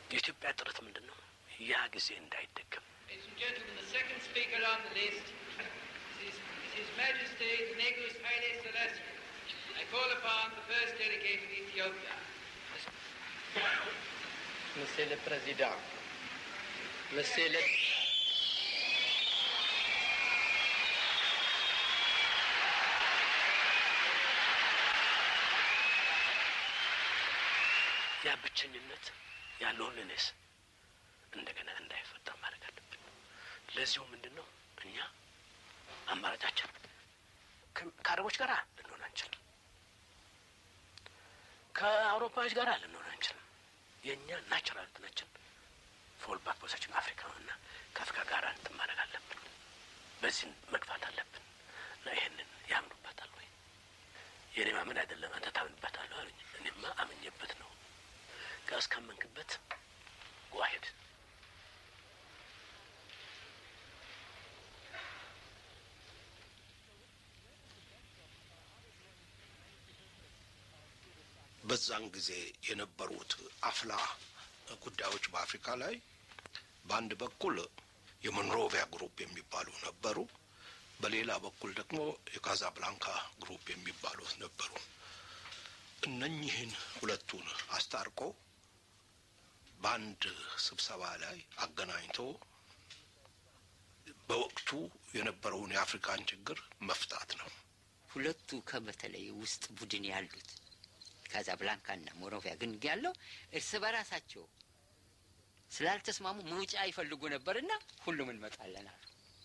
የኢትዮጵያ ጥረት ምንድን ነው? ያ ጊዜ እንዳይደገም Ladies and gentlemen, the second speaker on the list is, is His Majesty Negus Haile Selassie. I call upon the first delegate of Ethiopia. Monsieur le Président, Monsieur le... ያ ብቸኝነት ያ ሎንሊነስ እንደገና እንዳይፈጠር ማድረግ አለብን። ለዚሁ ምንድን ነው እኛ አማራጫችን ከ- ከአረቦች ጋር ልንሆን አንችልም። ከአውሮፓዎች ጋር ልንሆን አንችልም። የእኛ ናቹራል እንትናችን ፎል ባክ ፖዚሽን አፍሪካ ነው እና ከአፍሪካ ጋር እንትን ማድረግ አለብን። በዚህን መግፋት አለብን እና ይህንን ያምኑበታል ወይ? የእኔ ማመን አይደለም አንተ ታምንበታለሁ አሉኝ። እኔማ አምኜበት ነው እስካመንክበት ዋሄድ በዛን ጊዜ የነበሩት አፍላ ጉዳዮች በአፍሪካ ላይ በአንድ በኩል የሞንሮቪያ ግሩፕ የሚባሉ ነበሩ። በሌላ በኩል ደግሞ የካዛብላንካ ግሩፕ የሚባሉት ነበሩ። እነኚህን ሁለቱን አስታርቆ በአንድ ስብሰባ ላይ አገናኝቶ በወቅቱ የነበረውን የአፍሪካን ችግር መፍታት ነው። ሁለቱ ከበተለይ ውስጥ ቡድን ያሉት ካዛብላንካና ሞሮቪያ ግን ያለው እርስ በራሳቸው ስላልተስማሙ መውጫ ይፈልጉ ነበርና ሁሉም እንመጣለን አሉ።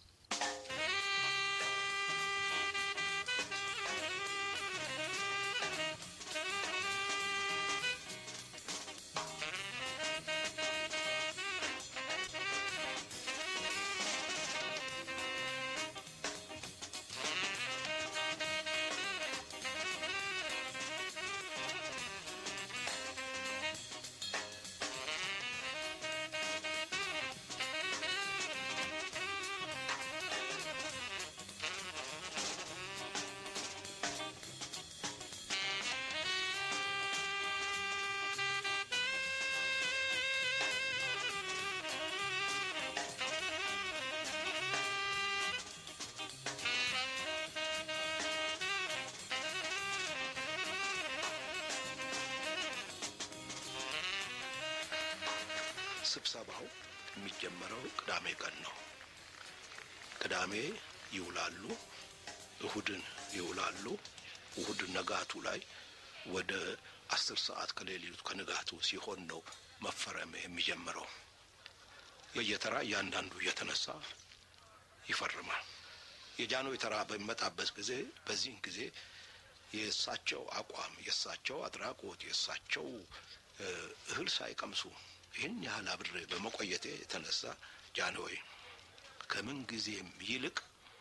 ስብሰባው የሚጀመረው ቅዳሜ ቀን ነው። ቅዳሜ ይውላሉ፣ እሁድን ይውላሉ። እሁድ ነጋቱ ላይ ወደ አስር ሰዓት ከሌሊቱ ከንጋቱ ሲሆን ነው መፈረም የሚጀምረው። በየተራ እያንዳንዱ እየተነሳ ይፈርማል። የጃንሆይ ተራ በሚመጣበት ጊዜ በዚህን ጊዜ የእሳቸው አቋም፣ የእሳቸው አድራጎት፣ የእሳቸው እህል ሳይቀምሱ ይህን ያህል አብሬ በመቆየቴ የተነሳ ጃንሆይ ከምን ጊዜም ይልቅ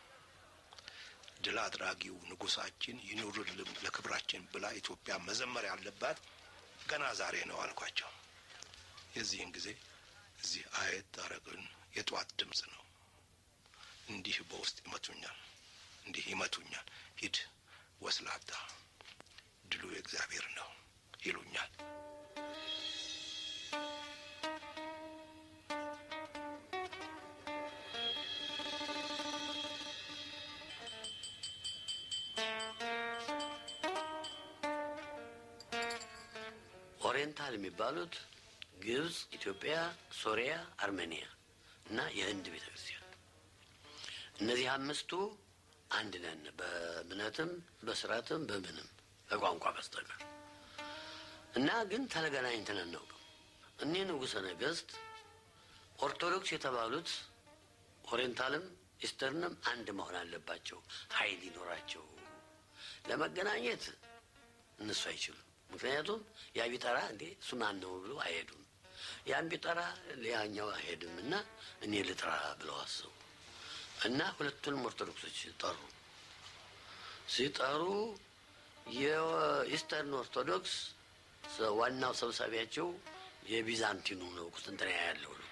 ድል አድራጊው ንጉሳችን ይኑርልን ለክብራችን ብላ ኢትዮጵያ መዘመር ያለባት ገና ዛሬ ነው አልኳቸው። የዚህን ጊዜ እዚህ አየት አረግን የጠዋት ድምፅ ነው። እንዲህ በውስጥ ይመቱኛል፣ እንዲህ ይመቱኛል። ሂድ ወስላታ፣ ድሉ የእግዚአብሔር ነው ይሉኛል። ኦሪየንታል የሚባሉት ግብጽ፣ ኢትዮጵያ፣ ሶሪያ፣ አርሜኒያ እና የህንድ ቤተ ክርስቲያን እነዚህ አምስቱ አንድ ነን፣ በእምነትም በስርዓትም በምንም በቋንቋ በስተቀር እና ግን ተገናኝተን አናውቅም። እኒህ ንጉሠ ነገሥት ኦርቶዶክስ የተባሉት ኦሪየንታልም ኢስተርንም አንድ መሆን አለባቸው፣ ኃይል ይኖራቸው። ለመገናኘት እነሱ አይችሉም። ምክንያቱም ያ ቢጠራ እንዴ እሱ ማን ነው ብሎ አይሄዱም። ያን ቢጠራ ሌላኛው አይሄድም እና እኔ ልጥራ ብለው አሰቡ እና ሁለቱንም ኦርቶዶክሶች ጠሩ። ሲጠሩ የኢስተርን ኦርቶዶክስ ዋናው ሰብሳቢያቸው የቢዛንቲኑ ነው፣ ቁስጥንጥንያ ያለው ነው።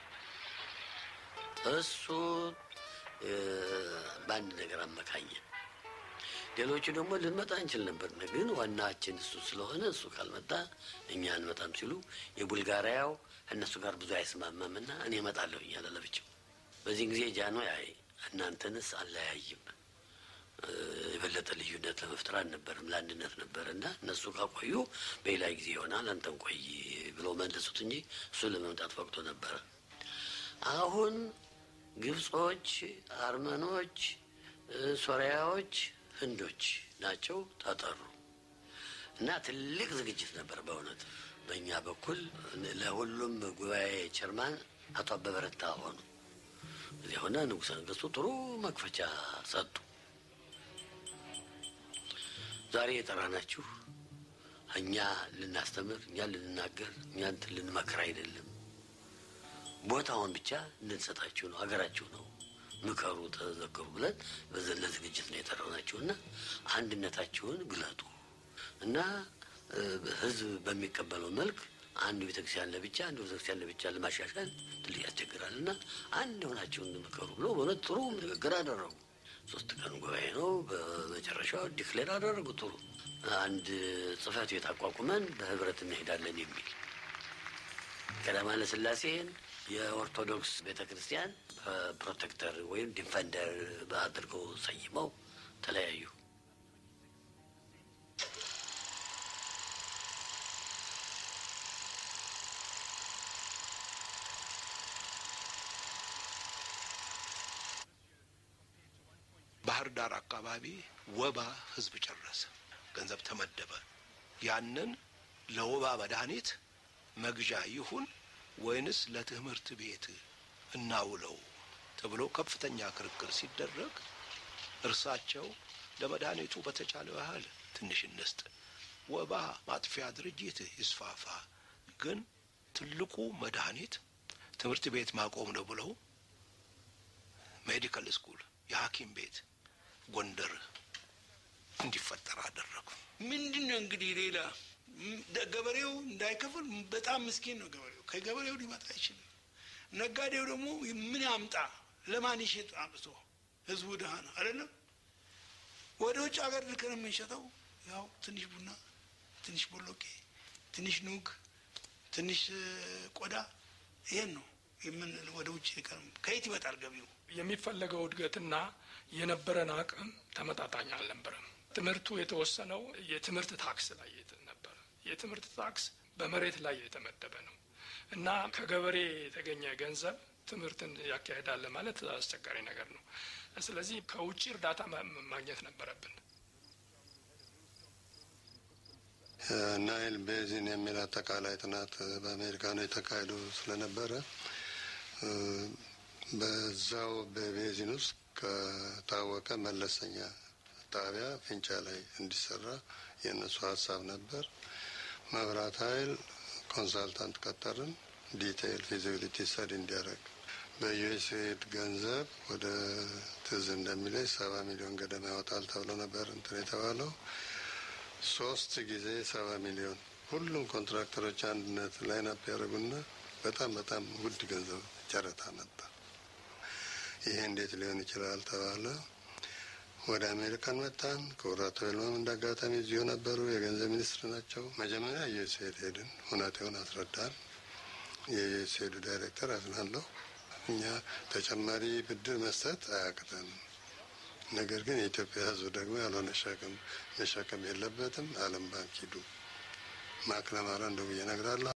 እሱ በአንድ ነገር አመካኘ። ሌሎቹ ደግሞ ልንመጣ እንችል ነበር፣ ግን ዋናችን እሱ ስለሆነ እሱ ካልመጣ እኛ አንመጣም ሲሉ የቡልጋሪያው እነሱ ጋር ብዙ አይስማማም እና እኔ እመጣለሁ እያለ ለብቻው። በዚህ ጊዜ ጃንሆይ አይ እናንተንስ አለያይም የበለጠ ልዩነት ለመፍጠር አልነበርም ለአንድነት ነበር እና እነሱ ካቆዩ በሌላ ጊዜ ይሆናል አንተን ቆይ ብለው መለሱት እንጂ እሱ ለመምጣት ፈቅዶ ነበረ። አሁን ግብጾች፣ አርመኖች፣ ሶሪያዎች፣ ህንዶች ናቸው ተጠሩ እና ትልቅ ዝግጅት ነበር በእውነት በእኛ በኩል ለሁሉም ጉባኤ ቸርማን አቶ አበበ ረታ ሆኑ። እዚያ ሆነ ንጉሠ ነገሥቱ ጥሩ መክፈቻ ሰጡ። ዛሬ የጠራናችሁ እኛ ልናስተምር፣ እኛ ልንናገር፣ እኛ እንትን ልንመክር አይደለም። ቦታውን ብቻ እንድንሰጣችሁ ነው። ሀገራችሁ ነው፣ ምከሩ፣ ተዘከሩ ብለን በዘለ ዝግጅት ነው የጠራናችሁ እና አንድነታችሁን ግለጡ እና ህዝብ በሚቀበለው መልክ አንድ ቤተክርስቲያን ለብቻ አንድ ቤተክርስቲያን ለብቻ ለማሻሻል ትልቅ ያስቸግራል እና አንድ የሆናችሁን ምከሩ ብሎ በእውነት ጥሩ ንግግር አደረጉ። ሶስት ቀን ጉባኤ ነው። በመጨረሻው ዲክሌር አደረጉ። ጥሩ አንድ ጽህፈት ቤት አቋቁመን በህብረት እንሄዳለን የሚል ቀዳማዊ ኃይለ ሥላሴን የኦርቶዶክስ ቤተ ክርስቲያን ፕሮቴክተር ወይም ዲፈንደር አድርገው ሰይመው ተለያዩ። ባህር ዳር አካባቢ ወባ ህዝብ ጨረሰ። ገንዘብ ተመደበ። ያንን ለወባ መድኃኒት መግዣ ይሁን ወይንስ ለትምህርት ቤት እናውለው ተብሎ ከፍተኛ ክርክር ሲደረግ እርሳቸው ለመድኃኒቱ በተቻለ ያህል ትንሽ እንስጥ፣ ወባ ማጥፊያ ድርጅት ይስፋፋ፣ ግን ትልቁ መድኃኒት ትምህርት ቤት ማቆም ነው ብለው ሜዲካል ስኩል የሐኪም ቤት ጎንደር እንዲፈጠር አደረጉ። ምንድን ነው እንግዲህ ሌላ ገበሬው እንዳይከፍል በጣም ምስኪን ነው ገበሬው። ከገበሬው ሊመጣ አይችልም። ነጋዴው ደግሞ ምን ያምጣ? ለማን ይሸጥ? አምጥቶ ህዝቡ ድሀ ነው አይደለም። ወደ ውጭ ሀገር ልከን የምንሸጠው ያው ትንሽ ቡና፣ ትንሽ ቦሎቄ፣ ትንሽ ኑግ፣ ትንሽ ቆዳ ይሄን ነው የምን ወደ ውጭ ልከን ከየት ይመጣል ገቢው? የሚፈለገው እድገትና የነበረን አቅም ተመጣጣኝ አልነበረም። ትምህርቱ የተወሰነው የትምህርት ታክስ ላይ ነበረ። የትምህርት ታክስ በመሬት ላይ የተመደበ ነው እና ከገበሬ የተገኘ ገንዘብ ትምህርትን ያካሄዳል ማለት አስቸጋሪ ነገር ነው። ስለዚህ ከውጭ እርዳታ ማግኘት ነበረብን። ናይል ቤዚን የሚል አጠቃላይ ጥናት በአሜሪካኖ የተካሄዱ ስለነበረ በዛው በቤዚን ውስጥ ከታወቀ መለሰኛ ጣቢያ ፊንጫ ላይ እንዲሰራ የእነሱ ሀሳብ ነበር። መብራት ኃይል ኮንሳልታንት ቀጠርን፣ ዲቴይል ፊዚቢሊቲ ስተዲ እንዲያደርግ በዩኤስኤድ ገንዘብ ወደ ትዝ እንደሚለኝ ሰባ ሚሊዮን ገደማ ያወጣል ተብሎ ነበር እንትን የተባለው ሶስት ጊዜ ሰባ ሚሊዮን ሁሉም ኮንትራክተሮች አንድነት ላይናፕ ያደረጉና በጣም በጣም ውድ ገንዘብ ጨረታ መጣ። ይሄ እንዴት ሊሆን ይችላል ተባለ። ወደ አሜሪካን መጣን። ክቡር አቶ ይልማም እንደ አጋጣሚ እዚሁ ነበሩ፣ የገንዘብ ሚኒስትር ናቸው። መጀመሪያ ዩኤስኤድ ሄድን፣ ሁኔታውን አስረዳን። የዩኤስኤዱ ዳይሬክተር አዝናለሁ፣ እኛ ተጨማሪ ብድር መስጠት አያቅተንም፣ ነገር ግን የኢትዮጵያ ሕዝብ ደግሞ ያልሆነ ሸክም መሸከም የለበትም። ዓለም ባንክ ሂዱ ማክለማራ እንደው ብዬ እነግራለሁ።